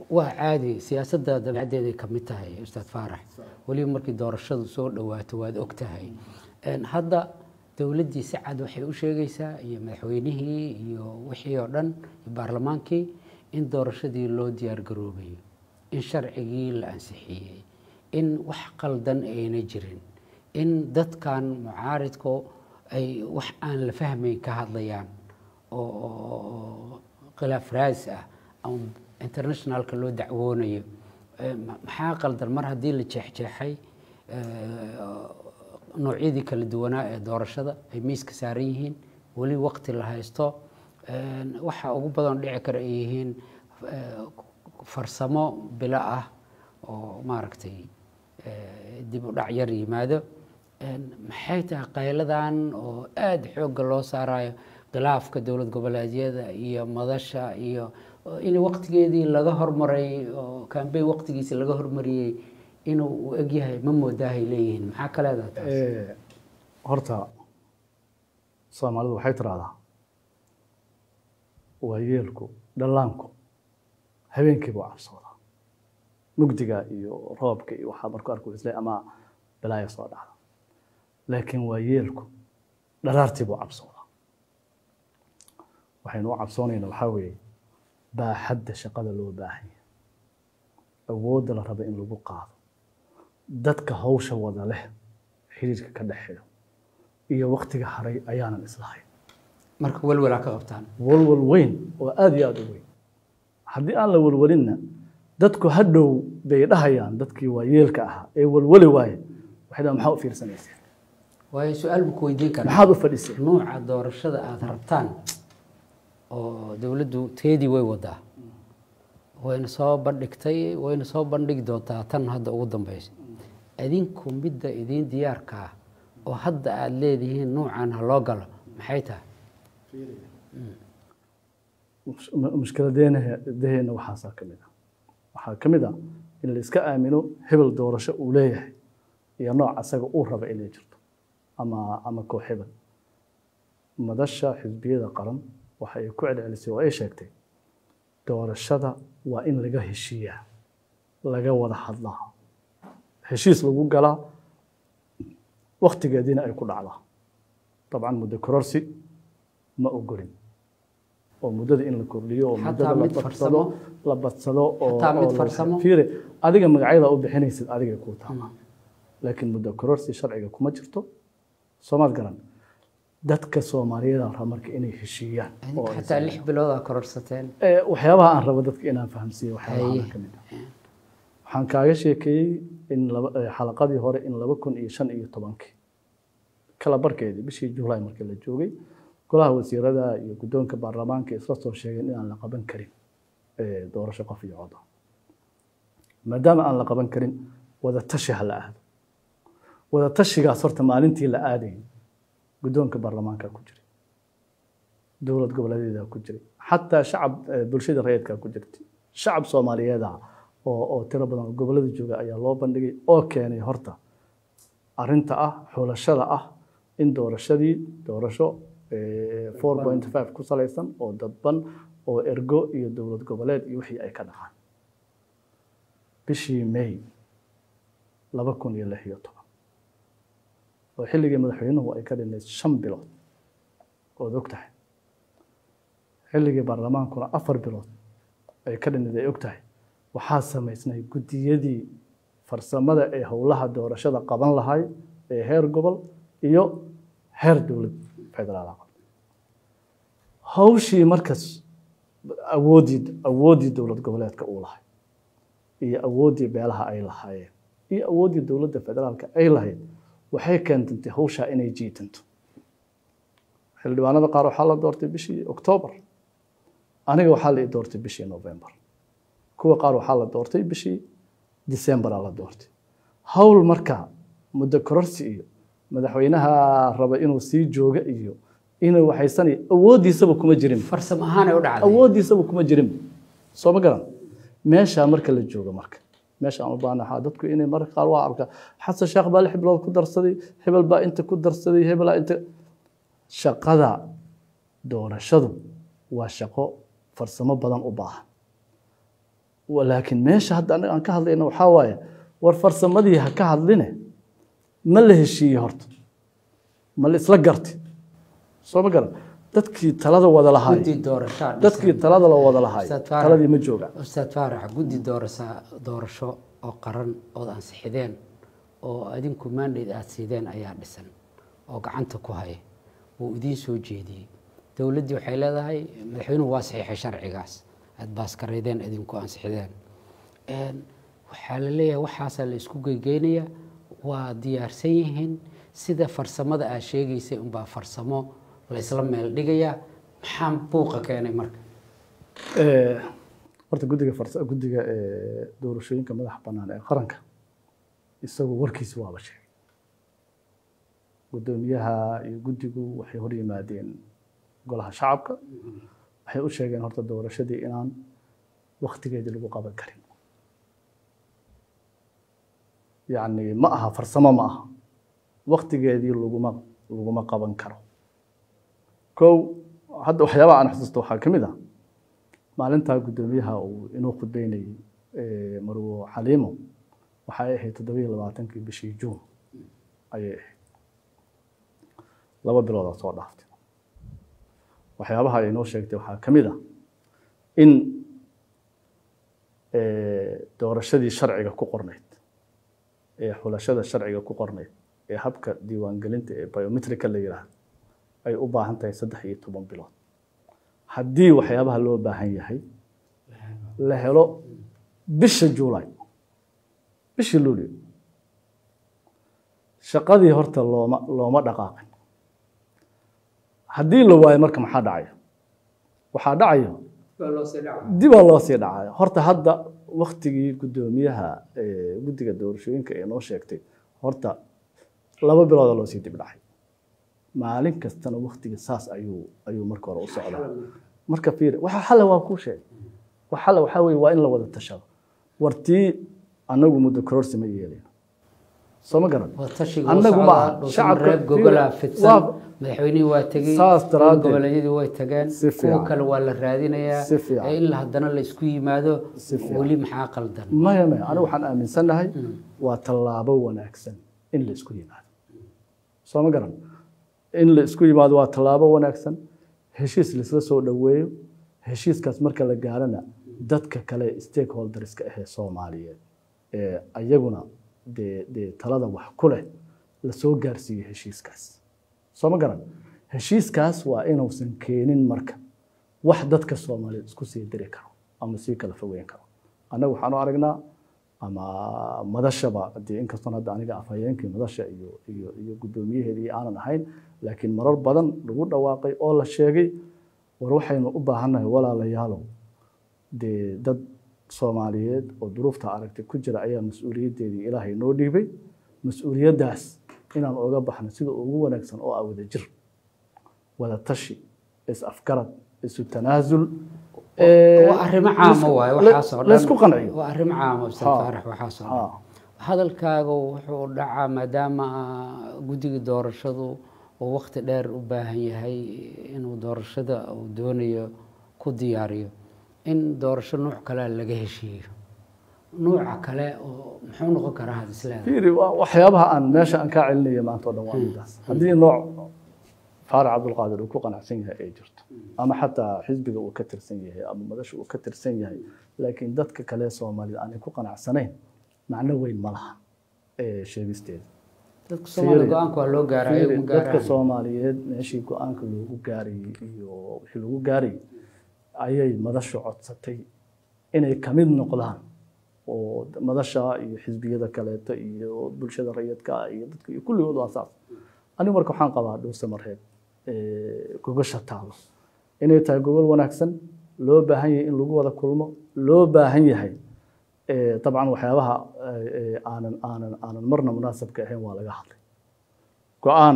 waa caadi siyaasadda dabeecaddeeday ka mid tahay ustaad faarax weliba markii doorashadu soo dhowaato waad og tahay Een, hadda dowladdii si cad waxay u sheegaysaa iyo madaxweynihii iyo wixii oo dhan iyo baarlamaankii in doorashadii loo diyaar garoobayo in sharcigii la ansixiyey in wax qaldan ayna jirin in dadkan mucaaridku ay wax aan la fahmayn ka hadlayaan oo oo- oo khilaaf raas ah ama internationalka loo dacwoonayo Eh, ma- maxaa qaldan mar haddii la jeexjeexay eh, noocyadii kala duwanaa ee doorashada ay miiska saaran yihiin weli waqti la haysto Een, waxa ugu badan dhici kara ay yihiin eh, farsamo bilo ah oo maaragtay eh, dib u dhac yar yimaado Een, maxay tahay qayladan oo aada xoogga loo saarayo khilaafka dowlad goboleedyada iyo madasha iyo oo in waqtigeedii laga hormaray oo kambeyn waqtigiisi laga hormariyey inuu u egyahay ma moodaahay leeyihiin maxaa ka leedahay taas Eh, horta soomaalidu waxay tiraahdaa waayeelku dhallaanku habeenkii buu cabsoodaa mugdiga iyo roobka iyo waxaa markuu arku isle ama balaaya soo dhacda laakiin waayeelku dharaartii buu cabsoodaa waxaynu u cabsoonayna waxaa weeye baaxadda shaqada loo baahan yahay awoodda la raba in lagu qaado dadka hawsha wada leh xiriirka ka dhexeeyo iyo waktiga haray ayaanan islahayn marka welwelaa ka qabtaan walwal weyn oo aada iyo aada u weyn haddii aan la walwalinna dadku hadhow bay dhahayaan dadkii waayeelka ahaa ee walwali waaye waxay dhahaan maxaa u fiirsanayseen waayo su-aal buu ku weydiin karaa maxaad u fadhiseen nuuca doorashada aada rabtaan oo dowladdu teedii way wadaa wayna soo bandhigtay wayna soo bandhigi doontaa tan hadda ugu dambeysa idinku midda idiin diyaarka ah oo hadda aada leedihiin nuucan ha loo galo maxay tahay Mush- mushkiladeena daheenna waxaasaa ka mid ah waxaa ka mid ah in la iska aamino hebel doorasho uu leeyahay iyo nooc asaga uu raba inay jirto ama ama koox hebel madasha xisbiyada qaran waxa ay ku celcelisay oo ay sheegtay doorashada waa in laga heshiiyaa laga wada hadlaa heshiis lagu galaa waktigeediina ay ku dhacdaa dabcan muddo kororsi ma ogolin oo muddada in la kordhiyo oo Xataa muddada la mid badsado farsamo? la badsado oo Xataa mid oo la- farsamo? fiiri adiga magacyada u bixinaysid adigay kuu taama laakiin muddo kororsi sharciga kuma jirto soomaad garan dadka soomaaliyeed aan raba marka inay heshiiyaan oo ay xataa lix bilood aa kororsateen Eh, waxyaabaha aan rabo dadka inaan fahamsiiyo waxyaabaha Haye. ka mid ah waxaan kaaga sheekeeyey in laba eh, xalaqadii hore in laba kun iyo shan iyo tobankii kala barkeedii bishii juulaay markii la joogay golaha wasiirada iyo guddoonka baarlamaanka isla soo sheegeen inaan la qaban karin eh, doorasho qof iyo cod ah maadaama aan la qaban karin wada tashi ha la aado wada tashigaas horta maalintii la aadayay guddoonka baarlamaanka ku jiray dowlad goboleedyada ku jiray xataa shacab eh, bulshada rayidka ku jirtay shacab soomaaliyeed ah oo oo tiro badan oo gobolada jooga ayaa loo bandhigay oo keenay horta arinta ah xulashada ah in doorashadii doorasho eh, 4.5 ku salaysan oo dadban oo ergo iyo dowlad goboleed iyo wixii ay ka dhacaan bishii may laba kun iyo lix iyo toban oo xilligii madaxweynuhu ay ka dhinayd shan bilood ood og tahay xilligii baarlamaankuna afar bilood ay ka dhinayd ay og tahay waxaa samaysnay guddiyadii farsamada ee howlaha doorashada qaban lahay ee heer gobol iyo heer dowlad federaal ah hawshii markaas awooddii awooddii dowlad goboleedka uu lahay iyo awooddii beelaha ay lahaayeen iyo awooddii dowladda federaalka ay lahayd waxay keentantay hawshaa inay jiitanto xildhibaanada qaar waxaa la doortay bishii oktoobar aniga waxaa la i doortay bishii novembar kuwa qaar waxaa la doortay bishii decemberaa la doortay hawl marka muddo kororsi iyo madaxweynaha raba inuu sii jooga iyo inuu waxaysanay awooddiisaba kuma jirin farsam ahaan ay u dhacday awooddiisaba kuma jirin soo ma garan meeshaa marka la joogo marka meesha aan u baahnaha dadku inay marka qaar waa arka xasan sheekh baa lix bilood ku darsaday hebel baa inta ku darsaday hebelaa inta shaqada doorashadu waa shaqo farsamo badan u baahan laakiin meesha hadda anaga aan ka hadlayna waxaa waaye war farsamadii ha ka hadline ma la heshiiyey horta ma la isla garti soo ma garan dadkii talada wada lahaay guddi doorashaa dhisan. dadkii talada la wada lahaay Ustaad Faarax. taladii ma jooga ustaad faarax guddi doorasa doorasho oo qaran ood ansixideen oo adinku mandate aad siideen ayaa dhisan oo gacanta ku haya wuu idiin soo jeediyey dowladdii waxay leedahay madaxweynuhu waa saxiixay sharcigaas aad baaskareydeen idinku ansixideen Een, waxaa la leeyahay waxaasaa la isku geygeynayaa waa diyaarsan yihiin sida farsamada aad sheegaysay unbaa farsamo la isla meel dhigayaa maxaa buuqa keenay marka Eh, horta guddiga farsa guddiga eh, doorashooyinka madaxa bannaan ee qaranka isagu warkiisi waaba sheegay guddoomiyaha iyo guddigu waxay hor yimaadeen golaha shacabka waxay u sheegeen horta doorashadii inaan waktigeedii lagu qaban karin yacni ma aha farsamo ma aha waktigeedii laguma laguma qaban karo kow hadda waxyaabaha aan xusuusto waxaa ka mid ah maalintaa guddoomiyaha uu inuu khudbeynayey eh, marwo xaliimo waxay ahayd toddobiyo labaatankii bishii juun ayay ahayd laba biloodaa soo dhaaftay waxyaabaha ay inoo sheegtay waxaa ka mid ah in eh, doorashadii sharciga ku qornayd ee xulashada sharciga ku qornayd ee habka diiwaangelinta ee biometrika la yidhaahdo ay u baahan tahay saddex iyo toban bilood haddii waxyaabaha loo baahan yahay la helo bisha juulay bishii luulyo shaqadii horta looma looma dhaqaaqin haddii la waayo marka maxaa dhacayo waxaa dhacayo dibaa loo sii dhacayo horta hadda waktigii guddoomiyaha eh, guddiga doorashooyinka ee noo sheegtay horta laba bilooda loo sii dib dhacay maalin kastana waktiga saas ayuu ayuu marka hore u socdaa marka fiir waxa xalla waa kuu sheegay wax xalla waxaa weeye waa in la wada tashado wartii annagu muddo kororsi ma yeelayo soo ma garan waa tashiga Annagu ma aha. shacabka Shacabka- gogolaa waa- fidsan madaxweynihii waa tegey Saas daraaddeed. goboleedyadii way tageen Si kuwa fiican. kale waa la raadinayaa Si fiican. ee in haddana la isku yimaado Si fiican. weli maxaa qaldan maya maya anigu waxaan aaminsannahay waa tallaabo wanaagsan in la isku yimaado soo ma garan in la isku yimaado waa tallaabo wanaagsan heshiis laisla soo dhoweeyo heshiiskaas marka la gaarana dadka kale stakeholderska ahee soomaaliyeed ee ayaguna dee dee talada wax ku leh lasoo gaarsiiyo heshiiskaas soo ma garan heshiiskaas waa inuusan keenin marka wax dadka soomaaliyeed isku sii diri karo ama sii kala fogeyn karo annaga waxaan u aragnaa ama madashaba dee inkastoon hadda aniga afhayeenkii madasha iyo iyo iyo guddoomiyaheedii aanan ahayn laakiin marar badan lagu dhawaaqay oo la sheegay war waxaynu u baahannahay walaalayaalow dee dad soomaaliyeed oo duruufta aragtay ku jira ayaa mas-uuliyaddeedii ilaahay noo dhiibay mas-uuliyaddaas inaan oga baxno sida ugu wanaagsan oo ah wada jir wada tashi is afgarad isu tanaasul waa arrimo caamo waaye waxaasoo dhan laysku qanciyo waa arrimo caamo ustaad Ha. faarax waxaasoo Ha. dhan hadalkaaga wuxuu dhacaa maadaama guddiga doorashadu uu waqti dheer u baahan yahay inuu doorashada uu doonayo ku diyaariyo in doorasho nuuc kalea laga heshiiyo nuuca kale oo muxuu noqon karaa had isleedahay fiiri waa waxyaabaha aan meesha aan kaa celinaya maanta oo dhan waa midaas haddii nooc faarac cabdulqaadir uu ku qanacsan yahay ay jirto ama xataa xisbiga uu ka tirsan yahay ama madasha uu ka tirsan yahay laakiin dadka kale soomaalida aanay ku qanacsanayn macno weyn ma laha ee sheegisteeda dadka soomaaliya Fiiri. go-aanka waa loo gaarayo Fiiri, ma dadka gaaraan soomaaliyeed meeshii go-aanka loogu gaarayey iyo wixii lagu gaarayey ayay madashu codsatay inay ka mid noqdaan oo madasha iyo xisbiyada kaleeto iyo bulshada rayidka ah iyo dadka iyo kulligood waa saas anigu marka waxaan qabaa dhuuse mareeb eh, gogosha taalo inay tahay gogol wanaagsan loo baahan yahay in lagu wada kulmo loo baahan yahay eh, dabcan waxyaabaha eh, eh, aanan aanan aanan marna munaasabka ahayn waa laga hadlay go-aan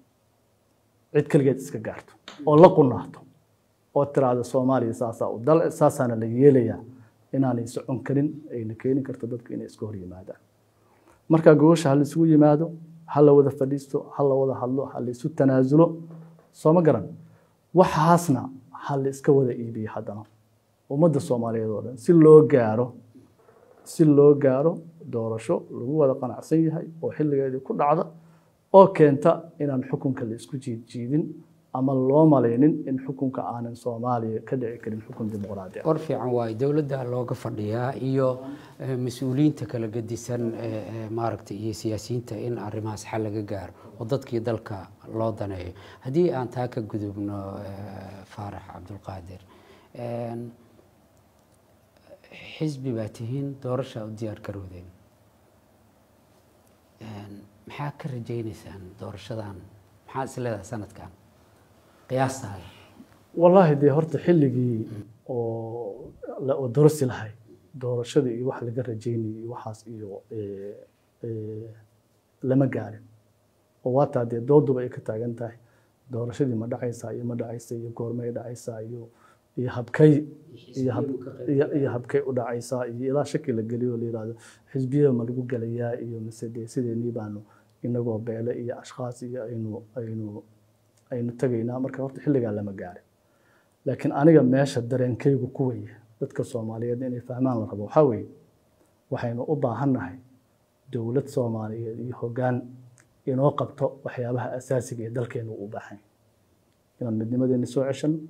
cid keligeed iska gaarto oo la qunaato oo tiraahdo soomaaliya saasaa u dal saasaana la yeelayaa inaanay socon karin ayna keeni karto dadku inay iska hor yimaadaan marka gogosha ha la isugu yimaado ha la wada fadhiisto ha la wada hadlo ha la isu tanaasulo soo ma garan waxaasna ha la iska wada iibiyo haddana ummadda soomaaliyeed oo dhan si loo gaaro si loo gaaro doorasho lagu wada qanacsan yahay oo xilligeedii ku dhacda oo keenta inaan xukunka la isku jiidjiidin ama loo malaynin in xukunka aanan soomaaliya ka dhici karin xukun dimuqraadi ah war fiican waaye dowladda looga fadhiyaa iyo eh, mas-uuliyiinta kala gedisan eh, eh, maaragtay iyo siyaasiyiinta in arrimahaas xal laga gaaro oo dadkii dalka loo daneeyo haddii aan taa ka gudubno eh, faarax cabdulqaadir een, xisbi baa tihiin doorasha u diyaar garoodeen Een, maxaa ka rajaynaysaan doorashadan maxaa is leedahay sanadkan qiyaastaada wallaahi dee horta xilligii oo la oo dorasi lahay doorashada iyo wax laga rajaynayay iyo waxaas iyo eh, eh, lama gaarin oo waataa dee dooduba ay ka taagan tahay doorashadii ma dhacaysaa iyo ma dhacaysa iyo goormay dhacaysaa iyo iyo habkay iyo hab iyo iyo habkay u dhacaysaa iyo ilaa shaki la geliyo la yidhaahdo xisbiyada ma lagu gelayaa iyo mise dee sideenii baanu inagoo beele iyo ashkhaas iyo aynu aynu aynu tegaynaa marka horta xilligaa lama gaarin laakiin aniga meesha dareenkaygu ku weeye dadka soomaaliyeed inay fahmaan la rabo waxaa weeye waxaynu u baahannahay dowlad soomaaliyeed iyo hoggaan inoo qabto waxyaabaha asaasiga ee dalkeenu u baahan yahay inaan midnimadeeni soo ceshano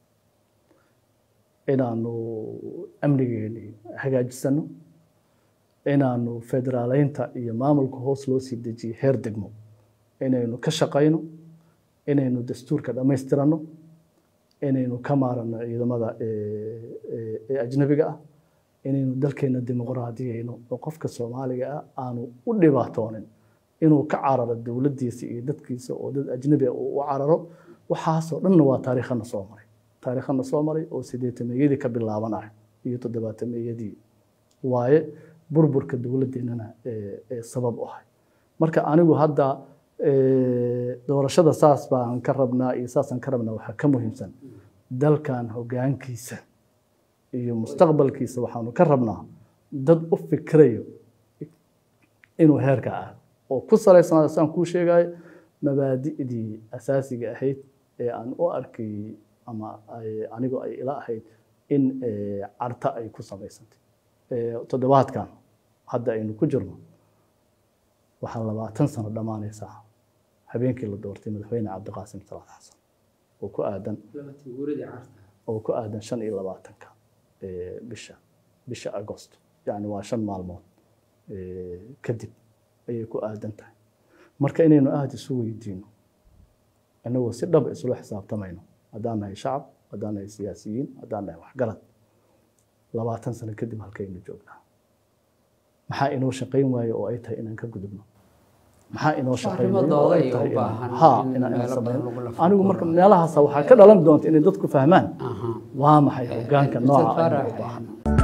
inaanu amnigeeni hagaajisano inaanu federaaleynta iyo maamulka hoos loo sii dejiyo heer degmo inaynu ka shaqayno inaynu dastuurka dhammaystirano inaynu ka maarano ciidamada ee- ee ee ajnabiga ah inaynu dalkeena dimuqraadiyeyno oo qofka soomaaliga ah aanu u dhibaatoonin inuu ka cararo dowladdiisa iyo dadkiisa oo dad ajnabi ah uu u cararo waxaasoo dhanna waa taariikhana soo maray taariikhana soo maray oo sideetameeyadii ka bilaabanaya iyo toddobaatameyadii waaye burburka dowladdeennana ee ee sabab u ahay marka anigu hadda ee, doorashada saas baan ka rabnaa iyo saasaan ka rabnaa waxaa ka muhiimsan dalkan hoggaankiisa iyo mustaqbalkiisa waxaanu ka rabnaa dad u fikrayo inuu heerka aado oo ku salaysanaada saan kuu sheegayo mabaadi'dii asaasiga ahayd ee aan u arkay ama ay- anigu ay ila ahayd in ee, carta ay ku samaysantay Ee, toddobaadkan hadda aynu ku jirno waxaa labaatan sano dhammaanaysaa habeenkii la doortay madaxweyne cabdiqaasim salaad xasan oo ku aadan oo ku aadan shan iyo labaatanka ee, bisha bisha agosto yacni waa shan maalmood ee, kadib ayay ku aadan tahay marka inaynu aada isu weydiino inagoo si dhab isula xisaabtamayno haddaan nahay shacab haddaan nahay siyaasiyiin haddaan nahay waxgarad labaatan sano kadib halkaynu joognaa maxaa inoo shaqayn waaye oo ay tahay inaan ka gudubno maxaa inoo shaqayn waaye oo ay Arrimadooda tahay ay u baahan inaan- haa in inaan inaan meelo badan samayno lagu lafo anigu marka meelahaasa waxaa ka dhalan doonta inay dadku fahmaan Aha. waa maxay hoggaanka Ustaad nooca aynu Faarax, u baahan